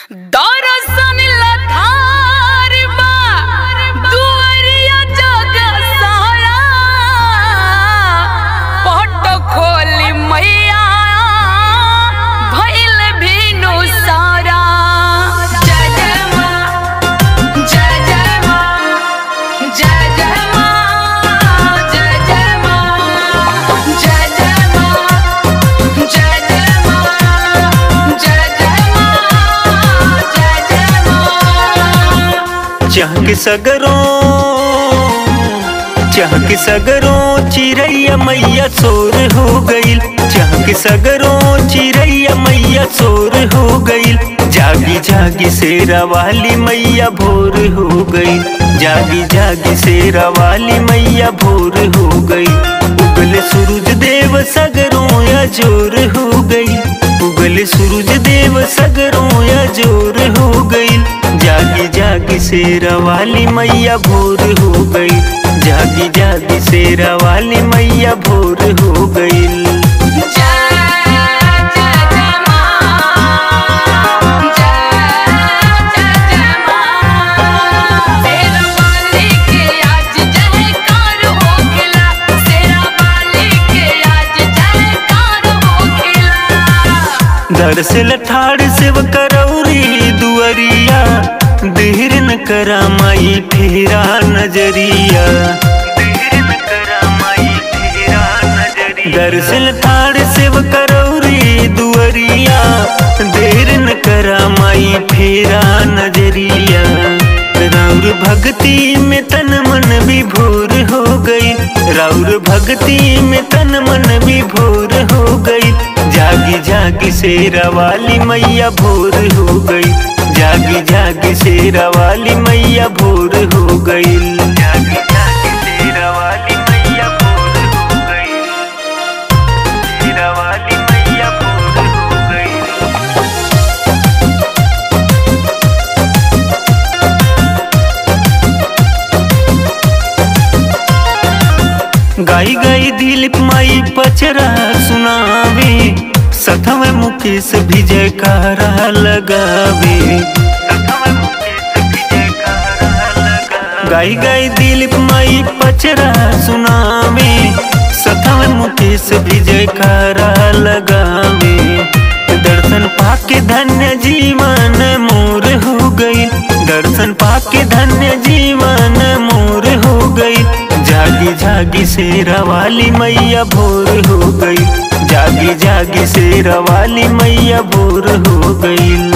दरसन लथार बा दुआरिया जग सारा पट खोली मैया भइल भीनु सारा जय जय माँ जय जय माँ जय जय माँ जय जय माँ जय जय माँ जय जय माँ जय जय माँ जय जय माँ चहक सगरों चहक सगरों चिरैया मैया सोर हो गईल चहक सगरों चिरैया मैया सोर हो गईल जागी जागी शेरा वाली मैया भोर हो गई जागी जागी शेरा वाली मैया भोर हो गई उगले सूरज देव सगरों या जोर हो गई उगले सूरज देव सगरों या जोर हो गई जागी जागी शेरा वाली मैया भोर हो गई जागी जागी शेरा वाली मैया भोर हो गई जय जय जय माँ जय जय जय माँ तेरा वाली के आज जयकार हो खिला तेरा वाली के आज जयकार हो खिला दरअसल ठाड़ सेव करौरी दुअरिया देर न करा माई फेरा नजरिया दरअसल ठाड़ सेव करौरी दुअरिया देर न करा माई फेरा नजरिया राउर भक्ति में तन मन भी भोर हो गई राउर भक्ति में तन मन भी भोर हो गई जागी जागी शेरा वाली मैया भोर हो गई जागी जागी शेरा वाली मैया भोर हो गई जागी जागी शेरा वाली मैया भोर हो गई शेरा वाली मैया भोर हो गई गाई गाई दिलीप माई पचरा सुनावे सथव मुकेश भी जयकारा लगावे गाई गाई दिलीप माई पचरा सुनावे सथव मुकेश भी जयकारा लगावे दर्शन पाके धन्य जीवन मोर हो गई दर्शन पाके धन्य जीवन मोर हो गई जागी जागी शेरा वाली मैया भोर हो गई जागी जागी शेरा वाली मैया भोर हो गई